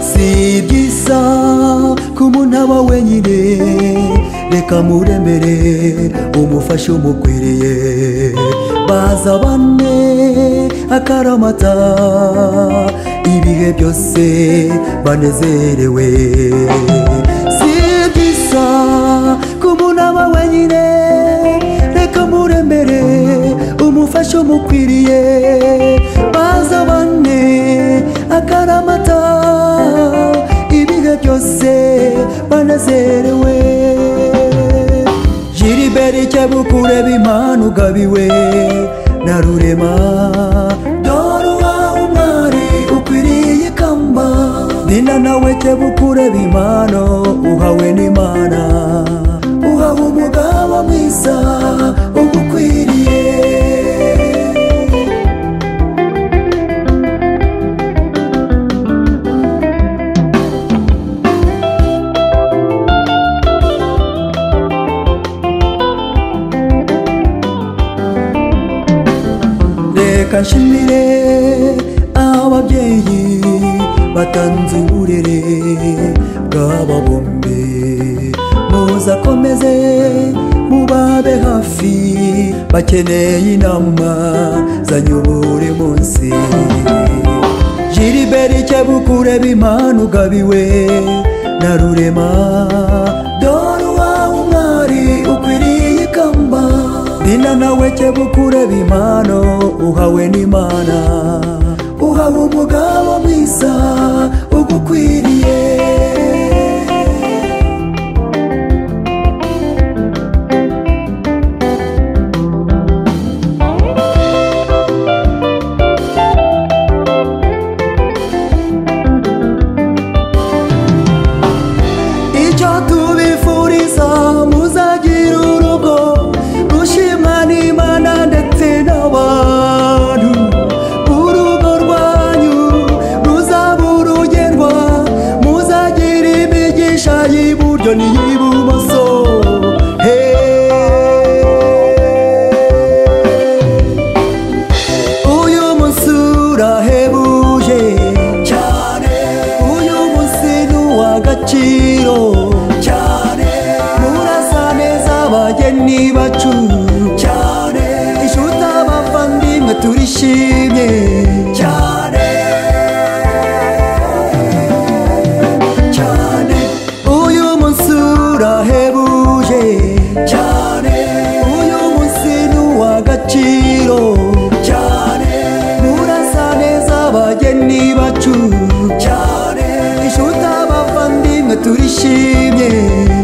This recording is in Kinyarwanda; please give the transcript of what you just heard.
si byiza ko umuntu aba wenyine reka muremere umufasha umukwiriye baza bane akaramata ibihe byose banezerewe si byiza ko umuntu aba wenyine reka muremere umufasha umukwiriye baza bane akaramata ibihe byose banezerewe jiriberi cyabukure imana ugabiwe na rurema dore uwawe mwari ukwiriye ikamba nina nawe cyabukure imana uhawe n'imana uhawe umugabo mwiza ugukwiriye reka nshimire ababyeyi batanze uburere bw'aba bombi muzakomeze mubabe hafi bakeneye inama zanyura buri munsi jiriberi cyabukure b'imana ugabiwe na rurema dore uwawe umwari ukwiriye ikamba dina nawe cyabukure b'imana uhawe n'imana uhawe umugabo mwiza ugukwiriye icyo tubifuriza muzagira urugo rushima n'imana ndetse n'abantu urugo rwanyu ruzaba urugerwa muzagira imigisha y'iburyo n'iy'ibumoso Hey. uyu munsi urahebuje cyane uyu munsi ni uw'agaciro cyane murasa neza abageni bacu cyane inshuti abavandimwe turishimye cyane cyane uyu munsi urahebuje cyane uyu munsi ni uw'agaciro cyane murasa neza abageni bacu cyane inshuti abavandimwe turishimye